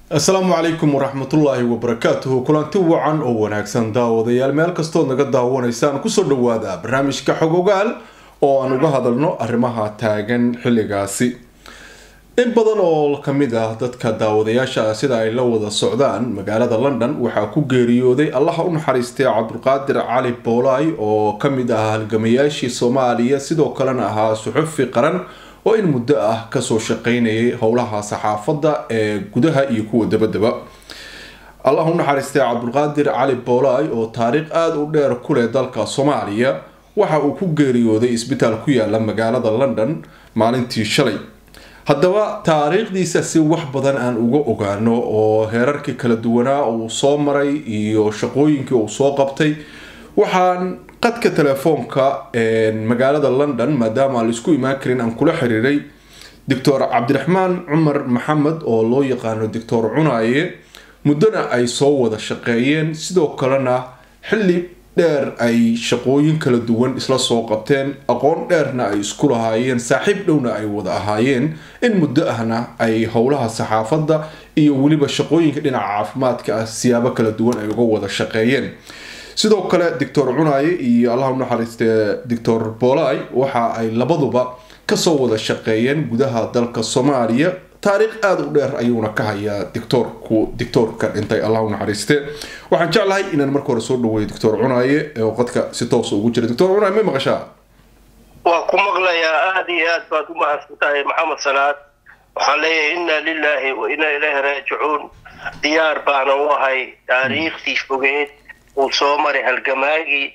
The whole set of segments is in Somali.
asalaamu calaykum waraxmatullaahi wabarakaatuhu kulanti wacan oo wanaagsan daawadayaal meel kastood naga daawanaysaan kusoo dhawaada barnaamijka xog ogaal oo aan uga hadalno arrimaha taagan xilligaasi in badan oo kamid ah dadka daawadayaasha sida ay la wada socdaan magaalada london waxaa ku geeriyooday allaha u naxariistay cabdulqaadir cali boolaay oo kamid ah halgamayaashii soomaaliya sidoo kalena ahaa suxufi qaran oo in muddo ah kasoo shaqeynayay howlaha saxaafadda ee gudaha iyo kuwa dabadaba allah u naxariistay cabdulqaadir cali boolaay oo taariikh aada u dheer ku leh dalka soomaaliya waxa uu ku geeriyooday isbitaal ku yaala magaalada london maalintii shalay haddaba taariikhdiisa si wax badan aan uga ogaano oo heerarkii kala duwanaa uu soo maray iyo shaqooyinkii uu soo qabtay waxaan qadka telefoonka magaalada london maadaama aan laisku imaan karin aan kula xiriiray doctor cabdiraxmaan cumar maxamed oo loo yaqaano doctor cunaaye muddona ay soo wada shaqeeyeen sidoo kalena xilli dheer ay shaqooyin kala duwan isla soo qabteen aqoon dheerna ay isku lahaayeen saaxiib dhowna ay wada ahaayeen in muddo ahna ay howlaha saxaafadda iyo weliba shaqooyinka dhinaca caafimaadka ah siyaabo kala duwan ay uga wada shaqeeyeen sidoo kale doctor cunaaye iyo allah u naxariistee doctor boolay waxa ay labaduba kasoo wada shaqeeyeen gudaha dalka soomaaliya taariikh aada u dheer ayuuna ka hayaa dictoorku dictoorka dhintay allah u naxariiste waxaan jeclahay inaan marka hore soo dhaweeyo doctor cunaaye oo qadka si toosa ugu jira doctor cunaaye may maqashaa waa ku maqlayaa aada iyo aad baad u mahadsan tahay maxamed salaad waxaan leeyahay inna lilaahi wa inna ilaahi raajicuun diyaar baana u ahay taariikhtii fogeed uu soo maray halgamaagii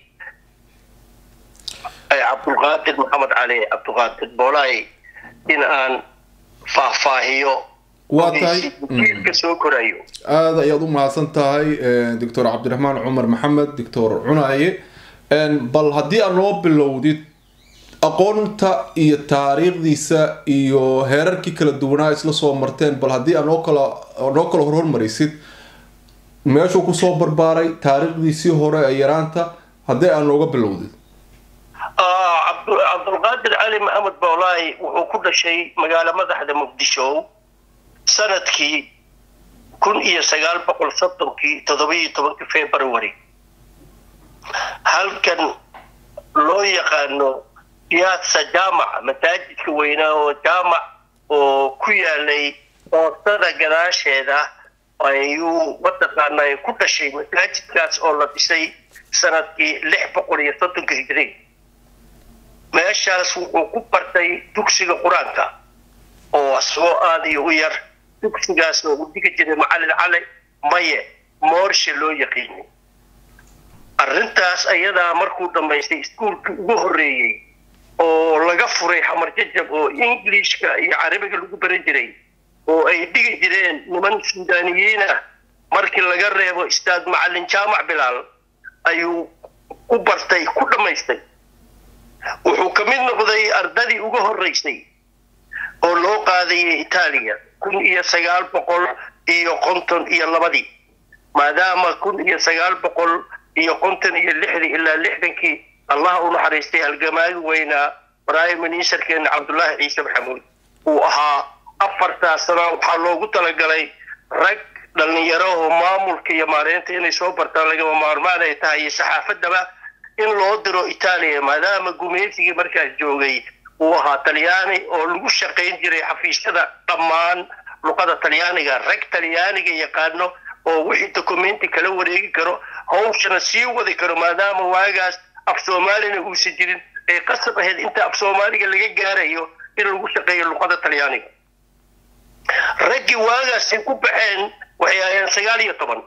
cabdulqaadir maxamed cali cabdulqaadir boolaay in aan faahfaahiyo waa tahay jiilka soo korayo aada ayaad u mahadsan tahay doctor cabdiraxmaan cumar maxamed doctor cunaaye bal haddii aad noo bilowdid aqoonta iyo taariikhdiisa iyo heerarkii kala duwanaa isla soo marteen bal haddii aad noo kala noo kala horhormarisid meeshuu kusoo barbaaray taariikhdiisii hore ee yaraanta haddii aad nooga bilowdid cabdulqaadir cali maxamed boolaay wuxuu ku dhashay magaalo madaxda muqdisho sanadkii kun iyo sagaal boqol soddonkii toddobiyo tobankii february halkan loo yaqaano piazza jaamac masaajidka weynaa oo jaamac oo ku yaalay boostada gadaasheeda ayuu mataqaanaa ku dhashay masaajidkaas oo la dhisay sanadkii lix boqol iyo soddonka hijri meeshaas wuxuu ku bartay dugsiga qur-aanka oo asagoo aada iyo u yar dugsigaas oo u digi jiray macallin cali maye moorshe loo yaqiinay arrintaas ayadaa markuu dhammaystay iskuolkii ugu horreeyey oo laga furay xamar jajab oo englishka iyo carabiga lagu baran jiray oo ay dhigi jireen niman suudaniyiin ah markii laga reebo istaad macallin jaamac bilaal ayuu ku bartay ku dhammaystay wuxuu ka mid noqday ardadii uga horreysay oo loo qaadayay itaaliya kun iyo sagaal boqol iyo konton iyo labadii maadaama kun iyo sagaal boqol iyo konton iyo lixdii ilaa lixdankii allah u naxariistay halgamaagi weynaa prime ministerkeena cabdullaahi ciise maxamuud uu ahaa afartaas sana waxaa loogu talagalay rag dhallinyarahoo maamulka iyo maareynta inay soo bartaan lagama maarmaan ay tahay iyo saxaafadaba in loo diro itaaliya maadaama gumeysigii markaas joogay uu ahaa talyaani oo lagu shaqayn jiray xafiisyada dhammaan luqada talyaaniga rag talyaaniga yaqaano oo wixii documenti kala wareegi karo hawshana sii wadi karo maadaama waagaas af soomaalina uusan jirin ay qasab ahayd inta af soomaaliga laga gaarayo in lagu shaqeeyo luqada talyaaniga raggii waagaasay ku baxeen waxay ahayeen sagaal iyo toban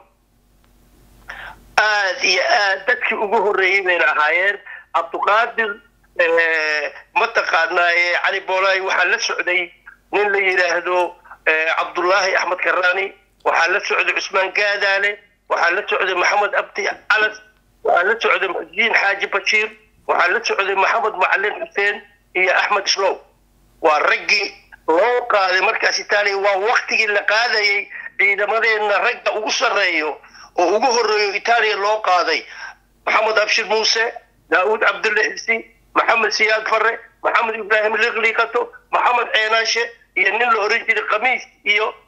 aada iyo aad dadkii ugu horreeyey bayna ahaayeen cabduqaadir mataqaanaaye cali boolaay waxaa la socday nin la yidhaahdo cabdullaahi axmed karaani waxaa la socday cusmaan gaadaale waxaa la socday maxamed abdi calas waxaa la socday muxudiin xaaji bashiir waxaa la socday maxamed macalin xuseen iyo axmed islow waa raggii loo qaaday markaas itaaliya waa waktigii la qaadayay ciidamadeenna ragga ugu sarreeyo oo ugu horreeyo itaaliya loo qaaday maxamed abshir muuse daawud cabdulle xisi maxamed siyaad farre maxamed ibraahim liqliqato maxamed ceenaashe iyo nin la oran jiray khamiis iyo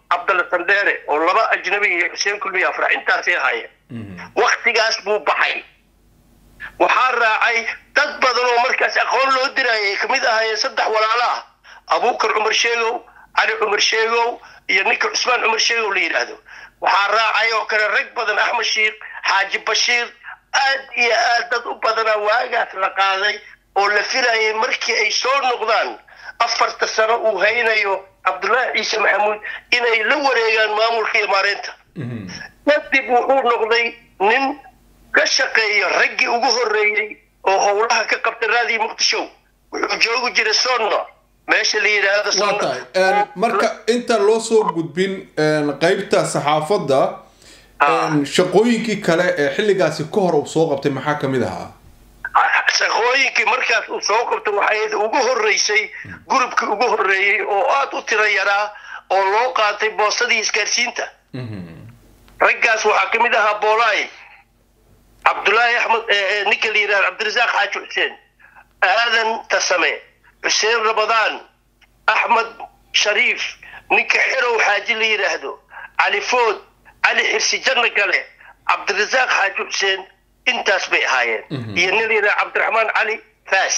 cabdalla sandheere oo laba ajnabi iyo xuseen kulmiya afrax intaasay ahaayeen waktigaas buu baxay waxaa raacay dad badan oo markaas aqoon loo dirayay ay kamid ahaayeen saddex walaalo ah abuukar cumar sheegow cali cumar sheegow iyo ninka cusmaan cumar sheegow la yidhaahdo waxaa raacay oo kale rag badan axmed shiikh xaaji bashiir aad iyo aad dad u badanaa waagaas la qaaday oo la filayay markii ay soo noqdaan afarta sano uu haynayo cabdullaahi ciise maxamuud inay la wareegaan maamulka iyo maareynta kadib wuxuu noqday nin ka shaqeeya raggii ugu horreeyey oo howlaha ka qabta raadii muqdisho wuxuu joogi jiray sonno meesha la yidhaahdo waa tahay marka inta loo soo gudbin qeybta saxaafadda shaqooyinkii kale ee xilligaasi ka hor uu soo qabtay maxaa kamid ahaa shaqooyinkii markaas uu soo qabtay waxay ugu horreysay gurubkii ugu horreeyey oo aada u tiro yaraa oo loo qaatay boosadii isgaarsiinta raggaas waxaa kamid ahaa boolaay cabdullaahi axmed ninka la yidhahdo cabdirasaaq xaaji xuseen aadan tasame xuseen ramadaan axmed shariif ninka xerow xaaji la yidhaahdo cali food cali xirsi janno kale cabdirasaaq xaaji xuseen intaas bay ahaayeen iyo nin la yidhahdo cabdiraxmaan cali faas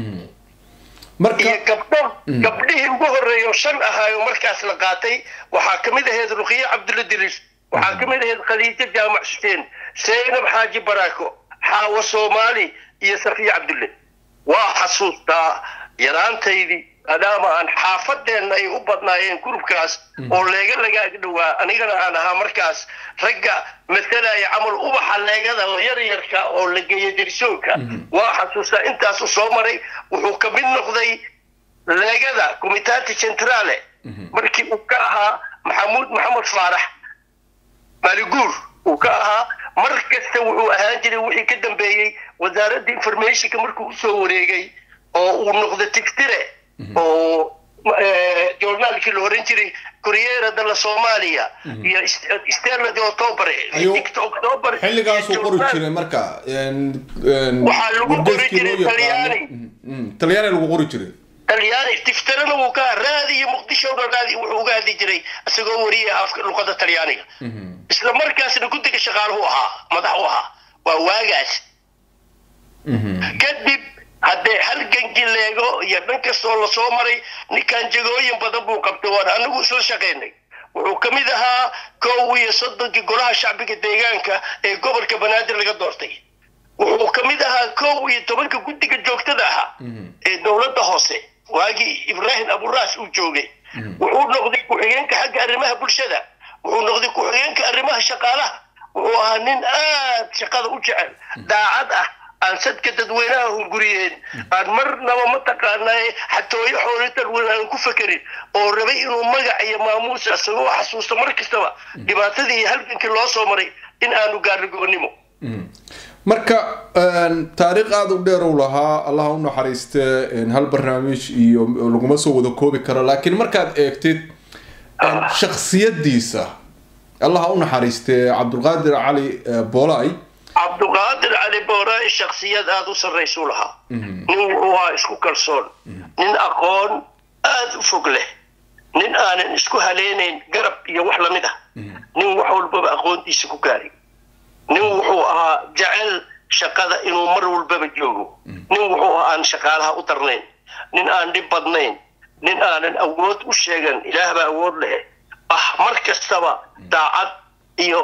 iyo gabdho gabdhihii ugu horreeya oo shan ahaayo markaas la qaatay waxaa kamid ahayd ruqiye cabdulla diris waxaa kamid ahayd khadiijo jaamac xuseen seynab xaaji baraako xaawo soomaali iyo safiya cabdulle waa xasuustaa yaraantaydii maadaama aan xaafadeenna ay u badnaayeen gurubkaas oo leega laga agdhowaa anigana aan ahaa markaas ragga matalaya camal ubaxa leegada oo yar yarka oo la geeya derisoonka waa xasuustaa intaasu soo maray wuxuu ka mid noqday leegada comitati centrale markii uu ka ahaa maxamuud maxamed faarax maaliguur uu ka ahaa mar kasta wuxuu ahaan jiray wixii ka dambeeyey wasaaradda informationka markuu usoo wareegay oo uu noqdo tigtire oo journaalkii la oran jiray corriera dalla soomaaliya iyo stella de october october xilligaasuu qori jiray marka waxaa lagu qori jiray talyaani talyaani lagu qori jiray talyaani tiftirana wuu ka raadi iyo muqdishona raadi wuxuu uga hadli jiray isagoo wariya afka luqada talyaaniga isla markaasna guddiga shaqaaluhu ahaa madax u ahaa waa waagaas kadib haddee halgankii leego iyo dhan kastoo lasoo maray ninkan jegooyin badan buu qabtay waan anigu isla shaqaynay wuxuu ka mid ahaa kow iyo soddonkii golaha shacbiga deegaanka ee gobolka banaadir laga doortay wuxuu ka mid ahaa kow iyo tobanka guddiga joogtada ahaa ee dowladda hoose waagii ibraahim aburaas uu joogay wuxuu noqday ku-xigeenka xagga arrimaha bulshada wuxuu noqday ku-xigeenka arrimaha shaqaalaha wuxuu ahaa nin aad shaqada u jecel daacad ah aan sadka dadweynaha hunguriyeen aan marnaba mataqaanaa xatooyo xoolo dadweyne aan ku fekerin oo rabay inuu magac iyo maamuus isagoo xasuusto mar kastaba dhibaatadii iyo halgankii loo soo maray in aanu gaarno gobonnimo marka taariikh aada u dheer u lahaa allaha u naxariiste hal barnaamij iyo laguma soo wada koobi karo laakiin markaad eegtid shaksiyadiisa allaha u naxariiste cabdulqaadir cali boolay cabduqaadir cali boolay shaksiyad aada u sarraysuu lahaa nin wuxuu ahaa isku kalsoon nin aqoon aada u fog leh nin aanan isku haleynayn garab iyo wax lamid ah nin wax walbaba aqoontiisa ku gaaray nin wuxuu ahaa jecel shaqada inuu mar walbaba joogo nin wuxuu ahaa aan shaqaalaha u darnayn nin aan dhib badnayn nin aanan awood u sheegan ilaahbaa awood leh ah mar kastaba daacad iyo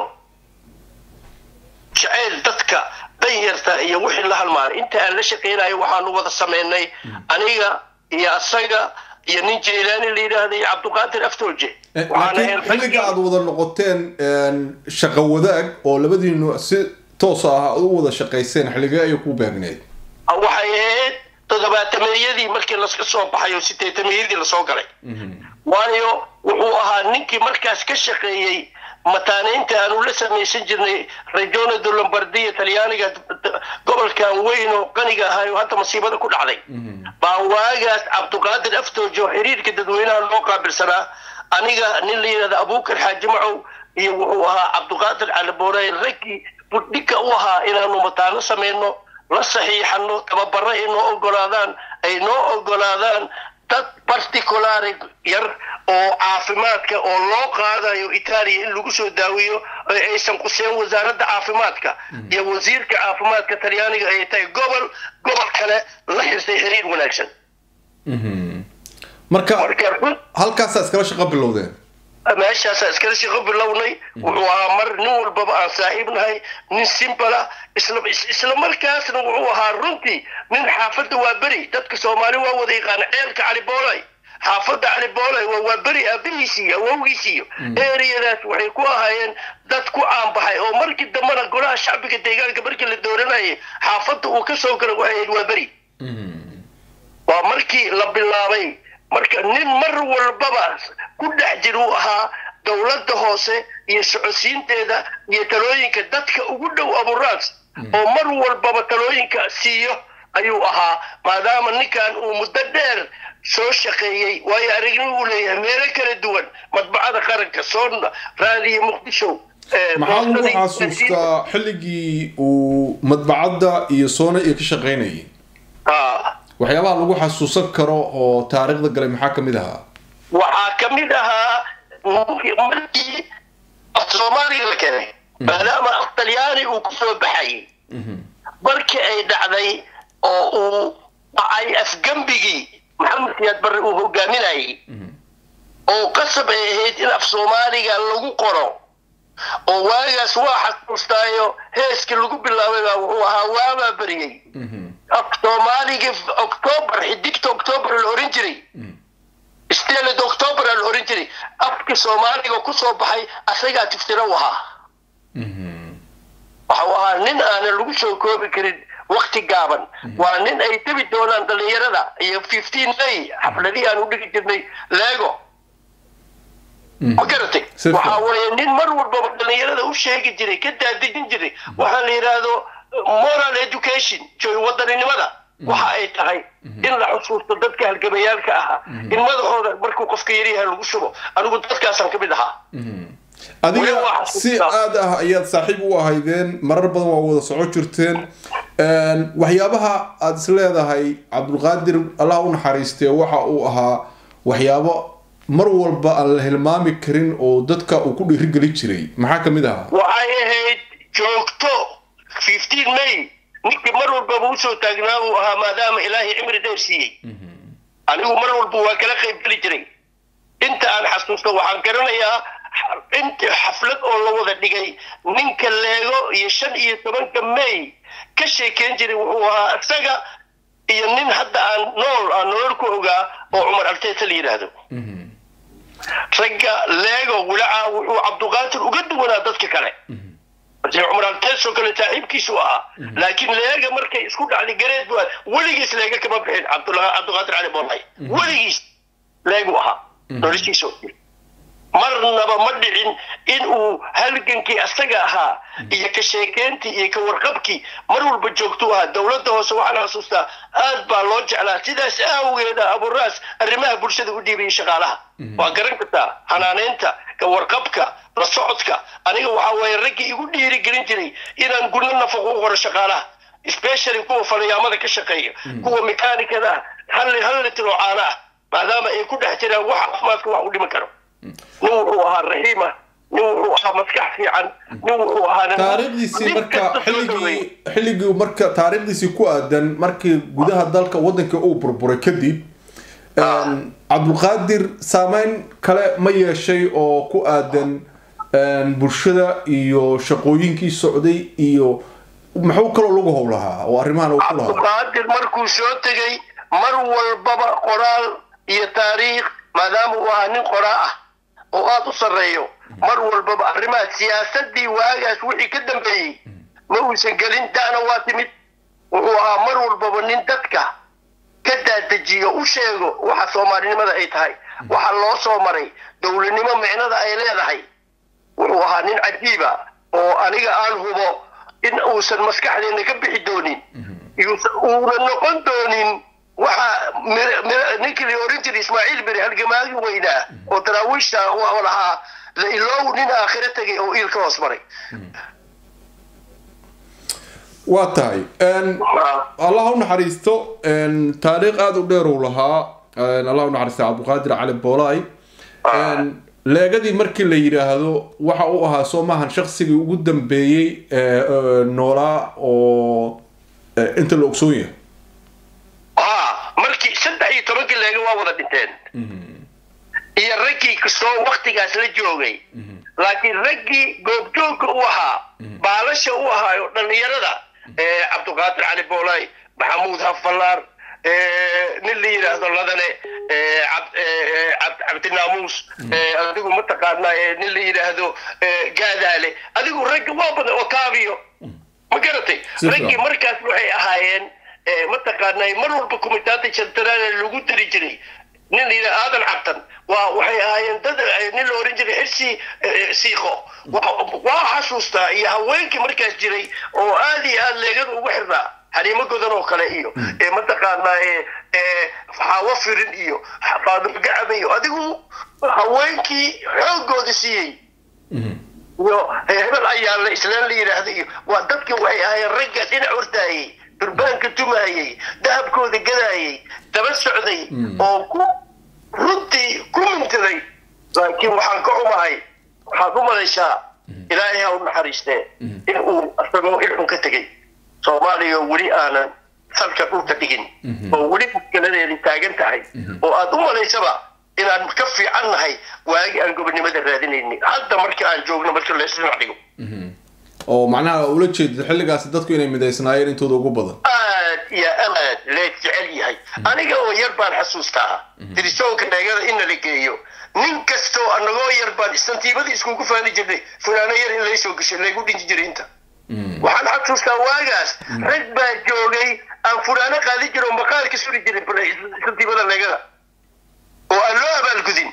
jeceyl dadka danyarta iyo wixii la halmaanay inta aan la shaqaynayo waxaanu wada samaynay aniga iyo asaga iyo nin jeylaani la yidhaahda iyo cabduqaadir aftooje laakiin xilliga aada wada noqoteen shaqo wadaag oo labadiinu si toos ah u wada shaqayseen xilligee ayay ku baagneed waxay ahayd toddobaatameeyadii markii laska soo baxay oo sideetameeyadii lasoo galay waayo wuxuu ahaa ninkii markaas ka shaqeeyey mataaneynta aanu la samaysan jirnay regionado lombardiya talyaaniga gobolkan weyn oo qaniga ahay oo hadda masiibada ku dhacday baa waagaas cabduqaadir aftoojo xiriirka dadweynaha loo qaabilsanaa aniga nin la yidhahda abuukar xaaji macow iyo wuxuu ahaa cabduqaadir caliboorey raggii budhigka u ahaa inaanu mataano samayno la saxiixano tababaro ay noo ogolaadaan ay noo ogolaadaan dad particulare yar oo caafimaadka oo loo qaadayo itaaliya in lagu soo daaweeyo oo aysan quseen wasaaradda caafimaadka iyo wasiirka caafimaadka talyaaniga ay tahay gobol gobol kale la xirtay xiriir wanaagsan marka marka run halkaasaa iskala shaqo bilowdeen meeshaasaa iskala shaqo bilownay wuxuu ahaa mar nin walbaba aan saaxiib nahay nin simbala isla isla markaasna wuxuu ahaa runtii nin xaafadda waa beri dadka soomaali waa wada yaqaana ceelka cali boolay xaafadda cali boolay waa waa beri aabihiisiiyo awowgiisiiyo eriyadaas waxay ku ahaayeen dad ku aanbaxay oo markii dambena golaha shacbiga deegaanka markii la dooranayay xaafadda uu ka soo galay waxay ahayd waa beri waa markii la bilaabay marka nin mar walbaba ku dhex jir uu ahaa dowladda hoose iyo socodsiinteeda iyo talooyinka dadka ugu dhow aburaas oo mar walbaba talooyinka siiyo ayuu ahaa maadaama ninkan uu muddo dheer soo shaqeeyey waayo aragnimo uu leeyahay meelo kala duwan madbacada qaranka soonna raadiyo muqdisho eh, maxaa lagu boostadii- xasuustaa xilligii uu madbacadda iyo soona iyo ka shaqaynayay Ah. waxyaabaha lagu xasuusan karo oo taariikhda galay maxaa kamid ahaa waxaa ka mid ahaa ninkii- markii af soomaaliga la keenay maadaama af talyaani uu kusoo baxayay markii ay dhacday oo uu dhacay afgembigii maxamed siyaad barre uu hogaaminayay oo qasab ay ahayd in af soomaaliga lagu qoro oo waagaas waa xasuustaayo heeskii lagu bilaabay baa wuxuu ahaa waabaa beriyey af soomaaliga octoobar xidigta octoobar la oran jiray steled octoobar la oran jiray afki soomaaliga kusoo baxay asagaa tiftira u ahaa waxau ahaa nin aanan lagu soo koobi karin wakti gaaban waa nin ay tebi doonaan dhalinyarada iyo fifteen may xafladihii aan u dhigi jirnay leego ma garatay Si fiican. waxaa weeye nin mar walbaba dhalinyarada u sheegi jiray ka daadejin jiray waxaa la yidhaahdo moral education joy wadaninimada waxa ay tahay in la xusuusto dadka halgamayaalka ahaa in madaxooda markuu qofka yaryahay lagu shubo anigu dadkaasaan ka mid ahaa adiga Weli waa si xasuustaa. aad ah ayaad saaxiib u ahaydeen marar badan waa wada soco jirteen Een, waxyaabaha aad is leedahay cabdulqaadir allah u naxariistee waxa uu ahaa waxyaabo mar walba aan la hilmaami karin oo dadka uu ku dhiirigeli jiray maxaa kamid ahaa waxay ahayd joogto fifteen may ninkii mar walbaba usoo taagnaa uu ahaa maadaama ilaahay cimri dheer siiyey anigu mar walba waa kala qayb geli jiray inta aan xasuusto waxaan garanayaa inta xaflad oo la wada dhigay ninka leego iyo shan iyo tobanka may ka sheekeyn jiray wuxuu ahaa isaga iyo nin hadda aan nool aan nolol ku ogaa oo cumar alteeta la yidhaahdo ragga leego wulaca wuxuu cabduqaadir uga duwanaa dadka kale marse cumar alteesoo kale saaxiibkiisu ahaa laakiin leega markay isku dhacday gareed bu weligiis leega kama bixin cabdula- cabduqaadir cali boolay weligiis leegu ahaa noloshiisa oo dhan. marnaba ma dhicin in uu halgankii asaga ahaa iyo ka sheekeyntii iyo ka warqabkii mar walba joogtuu ahaa dowladda hoose waxaan xasuustaa aad baa loo jeclaa sidaas aawageeda aburaas arrimaha bulshada u dhiibayay shaqaalaha waa garan kartaa xanaaneynta ka warqabka la socodka aniga waxaa waaye raggii igu dhiirigelin jiray inaan gurno nafaqo u qoro shaqaalaha especially kuwa falayaamada ka shaqeeya kuwa mekaanikada ah hal hal litir oo caano ah maadaama ay ku dhex jiraan wax caafimaadka wax u dhimi karo nin wuxuu ahaa raxiima nin wuxuu ahaa maskax fiican nin wuxuu ahaa nin- taariikhdiisii nin marka kasta soo dhaweeyey. xilligii xilligii marka taariikhdiisii ku aadan markii gudaha dalka wadanka uu burburay kadib een, cabdulqaadir saameyn kale ma yeeshay oo ku aadan een, bulshada iyo shaqooyinkii socday iyo muxuu kaloo lagu howlahaa oo arrimahan uu ku lahaa cabduqaadir markuu soo tegay mar walbaba qoraal iyo taariikh maadaama uu ahaa nin qoraa ah oo aada u sarreeyo mar walbaba arrimaha siyaasadii waagaas wixii ka dambeeyey ma uusan gelin da'na waa timid wuxuu ahaa mar walbaba nin dadka ka daadejiyo u sheego waxa soomaalinimada ay tahay waxa loo soo maray dowladnimo micnada ay leedahay wuxuu ahaa nin cajiiba oo aniga aan hubo in uusan maskaxdeena ka bixi doonin yuusan- uuna noqon doonin waxa mir- mir- ninkii la oran jiray ismaaciil beri halgamaagi weynaa oo daraawiishta oo lahaa la iloow nin aakhiro tegay oo iil ka hoos maray waa tahay een, allah u naxariisto een, taariikh aada u dheer uu lahaa een, allah u naxariista cabdulqaadir cali boolaay leegadii markii la yidhaahdo waxa uu ahaa soo maahan shaksigii ugu dambeeyey noolaa oo inta la ogsoon yahay ha markii saddex iyo tobankii leega waa wada dhinteen iyo raggii kastoo waktigaas la joogay laakiin raggii goobjoogka u ahaa baalasha u ahaayo dhallinyarada cabdiqaadir cali boolay maxamuud hafallaar nin la yidhaahdo ladane cabdinaamuus adigu mataqaanaa nin la yidhaahdo gaadaale adigu raggi waa badan otaabiyo ma garatay raggii markaas waxay ahaayeen mataqaanaa mar walba kumitaanta jantaraan lagu dari jiray nin la yidhaha aadan cabtan waa waxay ahaayeen dad nin la oran jiray xirsi siiko waa xasuustaa iyo haweenkii markaas jiray oo aad iyo aad leegada ugu xirnaa xariimo godan oo kale iyo mataqaanaa xaawo firin iyo faadimo gacaba iyo adigu haweenkii xoogooda siiyey iyo hebel ayaala islaan la yidhaahda iyo waa dadkii waxay ahaayeen ragga dhinac hortaayey durbaanka tumaayey dahabkooda gadaayey daba socday oo ku runtii ku mintiday laakiin waxaan ka xumahay waxaad u malaysaa ilaahay ha u naxariistee in uu isagoo ilxun ka tegey soomaaliya weli aanan salka dhulka dhigin oo weli muskaladeedi taagan tahay oo aad u malaysaba inaan ka fiican nahay waagi aan gobonimada raadinayni hadda marka aan joogno marka laysdhinac dhigo oo macnaha ula jeedid xilligaasi dadku inay midaysnaayeen intooda ugu badan aad iyo aad lee jecel yahay aniga oo yar baan xasuustaa tirisoonka dheegada in la geeyo nin kastoo anagoo yar baan istantiibadii iskugu faani jirnay funaano yar in laysoo gashay laygu dhinji jiray inta waxaan xasuustaa waagaas rag baa joogay aan funaano qaadi jiro oo maqaarka suri jiray istantiibada leegada oo aan loo abaalgudin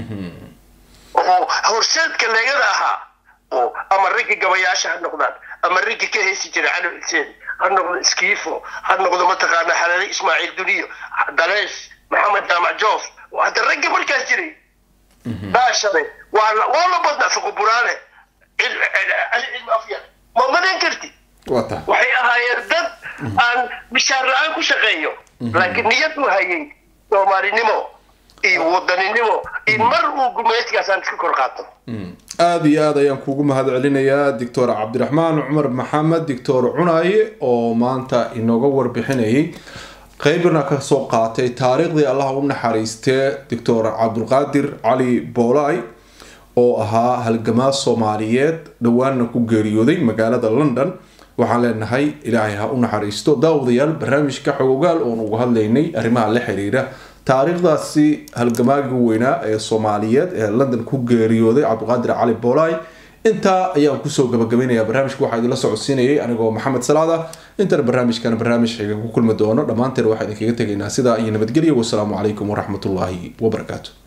oo horseedka leegada ahaa oo ama raggii gabayaasha ha noqdaan ama raggii ka heesi jiray cali xuseen ha noqdo iskiifo ha noqdo mataqaana xalaale ismaaciil duniyo dalees maxamed jaamac joof hadda raggii markaas jiray daashade waa waa la badnaa fuquburaane cali cilmi afyar ma madan karti waxay ahaayeen dad aan bishaar la-aan ku shaqeeyo laakiin niyad u hayay soomaalinimo iyo wadaninimo in mar uu gumayskaasaan iska kor qaato aada iyo aad ayaan kuugu mahad celinayaa doctor cabdiraxmaan cumar maxamed doctor cunaaye oo maanta inooga warbixinayay qeybna kasoo qaatay taariikhdii allah u naxariistee doctor cabdulqaadir cali boolay oo ahaa halgamaa soomaaliyeed dhowaanna ku geeriyooday magaalada london waxaan leenahay ilaahay ha u naxariisto daawadayaal barnaamijka xogogaal oon uga hadlaynay arrimaha la xiriira taariikhdaasi halgamaagii weynaa ee soomaaliyeed ee london ku geeriyooday cabdiqaadir cali boolay intaa ayaan kusoo gabagabaynayaa barnaamijka waxaa idinla socodsiinayay anigoo maxamed salaada intana barnaamijkan barnaamij xiga ku kulmi doono dhammaanteen waxaa idinkaga tegaynaa sidaa iyo nabadgelya wasalaamu calaykum waraxmatullaahi wabarakaatu